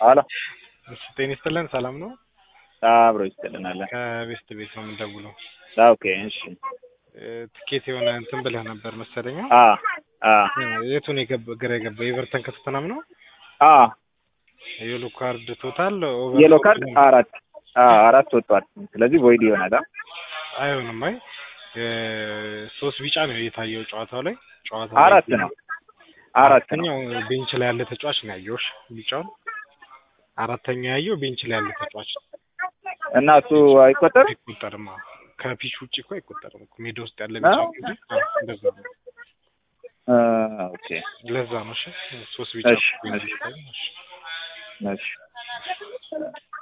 አሎ እሺ ጤና ይስጥልን ሰላም ነው? አብሮ ይስጥልናል። ከቤስት ቤት ነው የምንደውለው። ኦኬ እሺ። እ፣ ትኬት የሆነ እንትን ብለህ ነበር መሰለኝ። አ አ የቱን የገባ ግራ የገባ ኤቨርተን ከቶተናም ነው? አ የሎ ካርድ ቶታል ኦቨር የሎ ካርድ አራት አ አራት ወጥቷል። ስለዚህ ቮይድ ይሆናል። አ አይሆንም። አይ እ፣ ሶስት ቢጫ ነው የታየው ጨዋታው ላይ ጨዋታው ላይ አራት ነው አራት ነው። አራተኛው ቤንች ላይ ያለ ተጫዋች ነው ያየውሽ ቢጫውን። አራተኛው ያየው ቤንች ላይ ያለ ተጫዋች ነው። እና እሱ አይቆጠር አይቆጠርም። አዎ። ከፒች ውጭ እኮ አይቆጠርም እኮ ሜዳ ውስጥ ያለ ቢጫ ነው እንጂ። አዎ፣ እንደዛ ነው። ኦኬ ለዛ ነው። እሺ ሶስት ቢጫ እሺ፣ ቤንች እሺ። ላይ ነው። እሺ እሺ